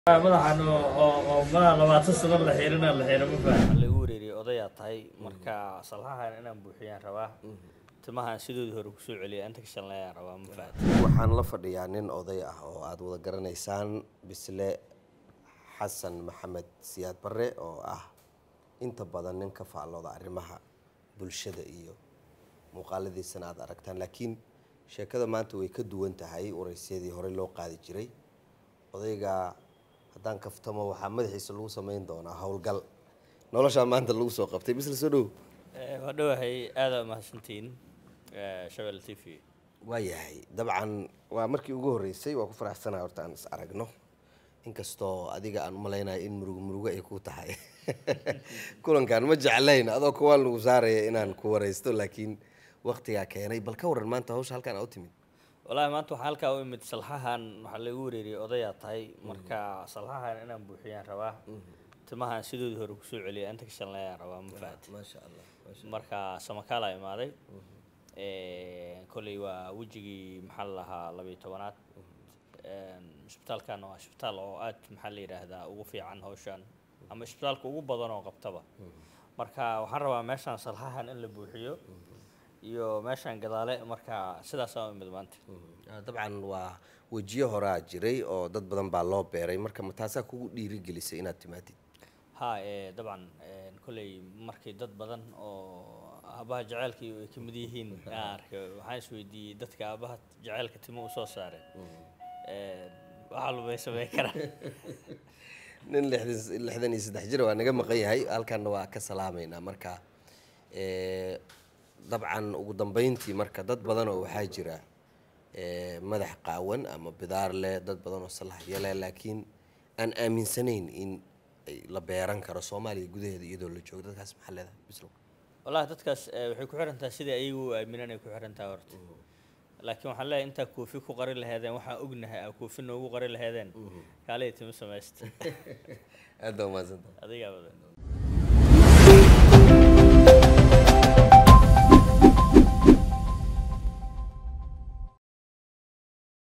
madaxan oo madaxa labaatan sano la xiirina la xiira ma faham lagu wareeriyay odayaa tahay marka salxahan inaan buuxiyaan rabaa timahan sidoodii hore kusoo celiya inta ka shanlayaan rabaa ma faham waxaan la fadhiyaa nin oday ah oo aada wada garanaysaan bisle xasan maxamed siyaad barre oo ah inta badan nin ka faallooda arrimaha bulshada iyo muuqaaladiisana aada aragtaan laakiin sheekada maanta way ka duwan tahay waraysyadii horey loo qaadi jiray odayga haddaan kaftamo waxaa madaxiisa lagu samayn doonaa howlgal noloshaa maanta lagu soo qabtay bisle soo dhow waa dhowahay aada mahadsantiin shabel t v waayahay dabcan waa markii ugu horreysay waa ku faraxsanahay horta aan is aragno inkastoo adiga aan umalaynayo in murugo murugo ay ku tahay kulankan ma jeclayn adoo kuwaan lagu saaraya inaan ku waraysto laakiin waktigaa keenay bal ka waran maanta hawsha halkaan aa u timid wallaahi maanta waxaa halkaa u imid salxahan waxaa lagu wareeriyay odayaa tahay marka salxahan inaan buuxiyaan rabaa timahan sidoodii hore kusoo celiya inta ka shanlayaan rabaa ma fahad maasha allah marka samakaalaa imaaday kolley waa wejigii maxaa la lahaa labiyo tobanaad isbitaalkan waa isbitaal oo aad maxaa la yidhaahdaa ugu fiican hawshan ama isbitaalka ugu badan oo qabtaba marka waxaan rabaa meeshaan salxahan in la buuxiyo iyo meeshaan gadaale marka sidaasaan u imid maanta dabcan waa wejiyo horaa jiray oo dad badan baa loo beeray marka ma taasaa kugu dhiirigelisay inaad timaadid ha ee dabcan kolley markii dad badan oo aabaha jaceylkii ay ka mid yihiin aan arkay waxaan isweydiiyey dadka aabaha jaceylka timo u soo saareen waxaa lumay sameyn karaa nin lixdan lixdan iyo saddex jir waa naga maqan yahay halkanna waa ka salaamaynaa marka dabcan ugu dambeyntii marka dad badan oo waxaa jira madax qaawan ama bidaar leh dad badan oo salaxyo leh laakiin aan aaminsanayn in la beeran karo soomaaliya gudaheeda iyadoo la joogo dadkaas maxaa leedahay bislow wallahi dadkaas waxay ku xiran tahay sidai ayagu u aaminaan ay ku xiran tahay horta laakiin waxaan leeyahay intaa koofi ku qari laheedeen waxaan ognahay aa koofi noogu qari laheedeen kaalay timo samaysta aad baa umahadsantahay adigaa badan